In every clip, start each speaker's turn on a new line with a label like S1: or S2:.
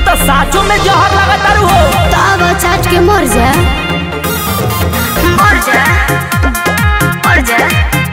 S1: तो साचो में जहर लगा तारू हो
S2: तब चाट के मर जा मर जा मर जा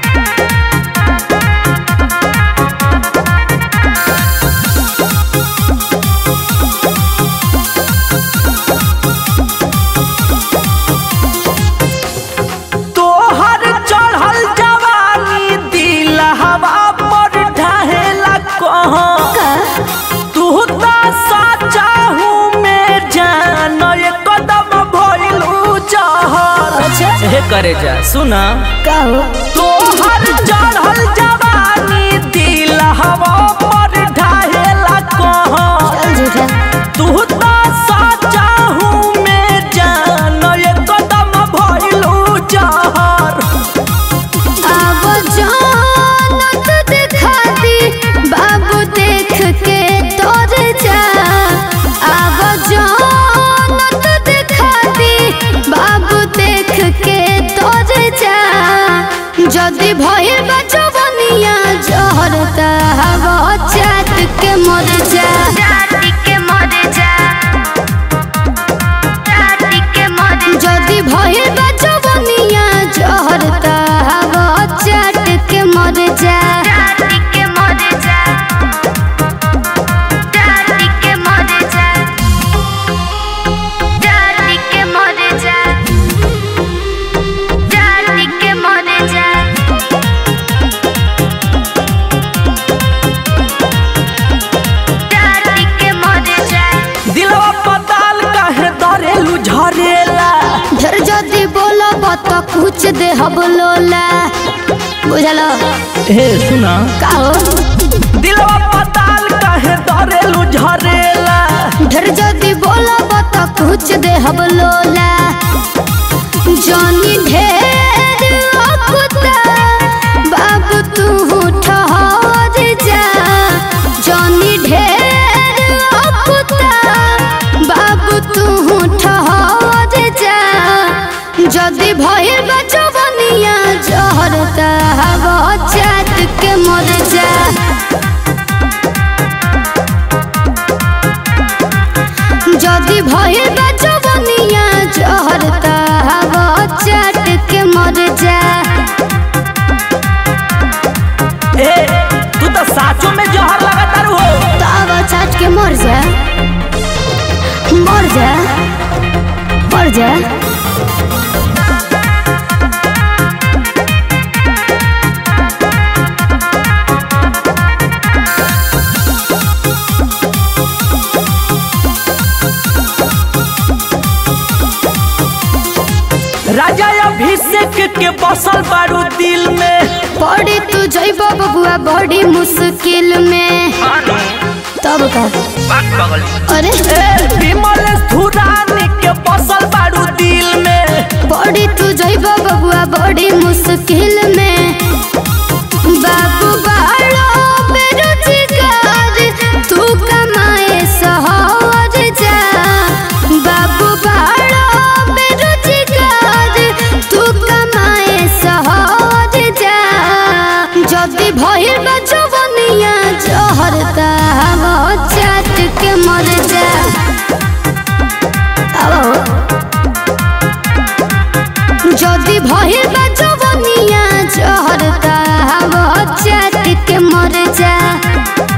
S1: तोहर चढ़ल जवानी दिल हवा पर ढहेला कहाँ तू तो सचा हूँ मैं जान ये कदम भइलू जहर
S2: अच्छा
S1: हे करे जा सुना
S2: का हो
S1: तोहर चढ़ल जवानी दिल हवा पर ढहेला कहाँ
S2: चल झूठा
S1: तू तो सचा हूँ मैं जान ये कदम भइलू जहर
S2: अब जानत दिखा दी बाबू देख के तोर जा अब जानत दिखा दी बाबू देख के तोर जा जदि भइल बा जवनिया जहर त हवा चाट के मर जा चाट के मर जा যদি ভয়ে বাজবনিয়া জহরতা হব চাটকে মরে যা চাটকে মরে যা চাটকে মরে যা চাটকে মরে যা চাটকে মরে যা চাটকে মরে যা
S1: दिलवा पताल काहे दरेलू झरेला
S2: ढेर जदि बोलब त कुछ दे हब लोला बुझल
S1: हे सुना
S2: का हो
S1: दिलवा पताल काहे दरेलू झरेला
S2: ढेर जदि बोलब त कुछ दे हब लोला जानी ढेर अकुता बाबू तू ठहर जा जानी ढेर अकुता बाबू तू ठहर जा जदि भइल बा जवनिया जहर त हवा चाट के मर जा যদি ভয়ে বাজবনিয়া জহর তাহাব চাট के मर जा
S1: ए तू तो साचो में जहर लगा तारू हो
S2: ताव चाट के मर जा मर जा मर जा
S1: राजा अभिषेक के बसल बारू दिल में
S2: पड़ी तू जइब बबुआ बड़ी मुश्किल में तब का अरे
S1: ए विमल धुरानी के बसल बारू दिल में
S2: बड़ी तू जइब बबुआ बड़ी मुश्किल में बाबू बाड़ो बेरोजगार तू कमाए सहर जा बाबू बाड़ो बेरोजगार तू कमाए सहर जा जदि भइल बा जवनिया जहर त हवा चाट के मर जा अब যদি ভয়ে বাজবনিয়া জহর তাহাব চাট के मर जा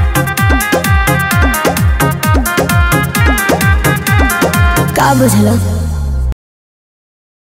S2: का बुझल